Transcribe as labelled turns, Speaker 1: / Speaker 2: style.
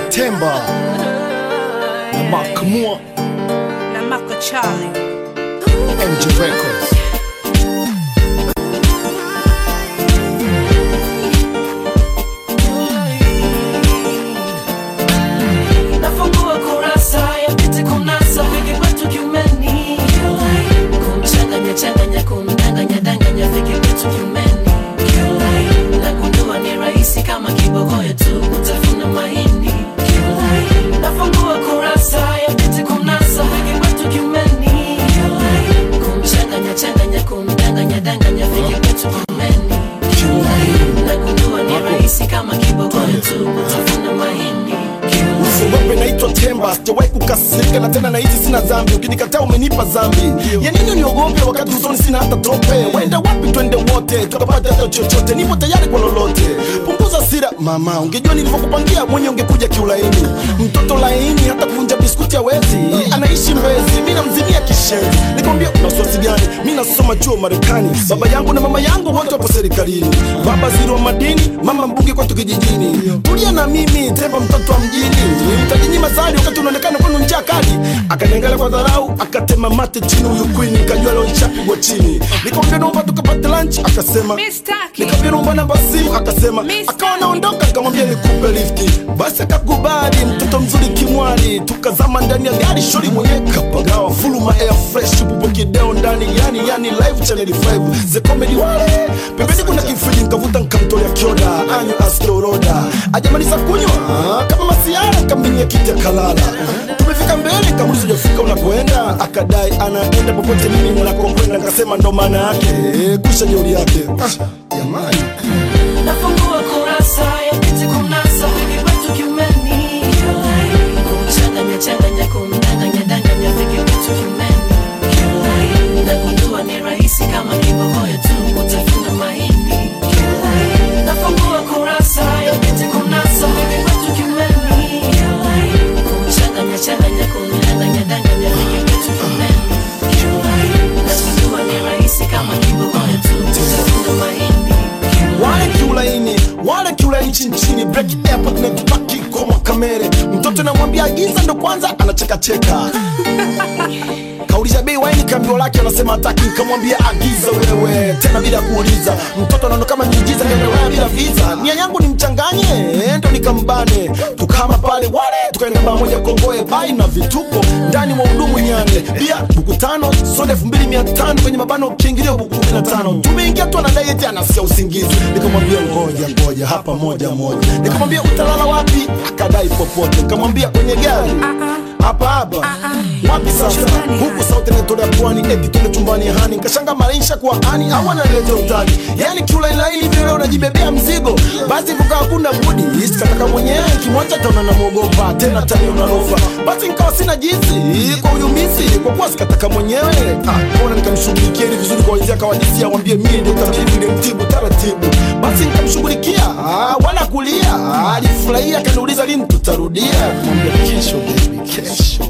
Speaker 1: Temba na Makamua
Speaker 2: na Mako Charlie.
Speaker 1: MJ Records.
Speaker 3: nafungua kurasa ya piti kunasa viki kwetu kiumeni kumchanganya changanya kumdanganya danganya viki kwetu kiumeni nagundua ni rahisi kama kibogoyo tu kutafuna mahindi nafungua kurasa ya piti kunasa viki kwetu kiumeni kumchanganya changanya kumdanganya danganya viki kwetu kiumeni nagundua ni rahisi kama kibogoyo tu kutafuna mahindi
Speaker 1: Usiogope, naitwa Temba, sijawahi kukasirika na tena nahisi sina dhambi. Ukinikataa umenipa dhambi. Ya nini niogope wakati usoni sina hata tope? Wenda wapi twende wote tukapata hata chochote, nipo tayari kwa lolote. Punguza sira mama, ungejua nilivyokupangia mwenye ungekuja kiulaini. Mtoto laini hata kuvunja biskuti hawezi, anaishi Mbezi, mimi namzimia kishenzi. Nikamwambia una wasiwasi gani? Mimi nasoma chuo Marekani, baba yangu na mama yangu wote wapo serikalini. Baba ziro madini, mama mbunge kwetu kijijini. Tulia na mimi, Temba mtoto wa mjini. Nitajinyima zali wakati unaonekana kwenu njaa kali. Akaniangalia kwa dharau, akatema mate chini huyu queen, nikajua leo nishapigwa chini. Nikamwambia naomba tukapate lunch, akasema
Speaker 2: Mistaki.
Speaker 1: Nikamwambia naomba namba ya simu, akasema
Speaker 2: Mister.
Speaker 1: akawa naondoka, nikamwambia nikupe lifti. Basi akakubali, mtoto mzuri kimwali, tukazama ndani ya gari, shori mwenye kapagawa, fuluma air fresh, bubo kideo ndani, yani yani live channel 5 the comedy wale pembeni kuna kifriji, nikavuta nikamtolea kioda, anyo askioroda, ajamaliza kunywa ah, kama masiara, nikambinia kiti akalala. Tumefika mbele, kamuliza hujafika unakoenda, akadai anaenda popote mimi ninakokwenda, nikasema ndo maana yake, eh, kusha jeuri yake Ah, jamani
Speaker 3: nafungua kurasa ya piti kunasa viki kwetu kiumeni kumchanganya changanya kumdanganya danganya viki kwetu kiumeni nagundua ni rahisi kama kibogoyo tu utafuna mahindi nafungua kurasa ya piti kunasa viki kwetu kiumeni kumchanganya changanya kumdanganya danganya viki kwetu kiumeni nagundua ni rahisi kama kibogoyo tu utafuna mahindi
Speaker 1: wale kiulaini wale kiulaini chini chini break airport na tupaki koma kamere mtoto namwambia agiza ndo kwanza anachekacheka kauliza bei waini kambio lake anasema hataki nikamwambia agiza wewe tena bila kuuliza mtoto anaona kama miujiza kaendelea bila visa nia yangu ni mchanganye ndo nikambane tukama pale wale tukaenda baa moja kongoe bai na vituko ndani mwa hudumu nyane pia buku tano soda elfu mbili mia tano kwenye mabano kiingilio buku kumi na tano tumeingia tu anadai eti anasikia usingizi nikamwambia ngoja ngoja hapa moja moja nikamwambia utalala wapi akadai popote nikamwambia kwenye gari hapa hapa wapi sasa huku sauti inatolea pwani eti tule chumbani hani nkashanga maisha kwa ani au analeta utani yani kiulainaili vile unajibebea mzigo basi kukaa hakuna budi isikataka mwenyewe kimwacha taona namwogopa tena tani unalofa basi nikawa sina jinsi kwa uyumisi kwa kuwa sikataka mwenyewe ah, ona nikamshughulikia ili vizuri kwa wenzia kawadisia wambie mie ndio tabibu ndio mtibu taratibu basi nikamshughulikia ah, wala kulia ah, alifurahia akaniuliza lini tutarudia kumwambia kesho baby kesho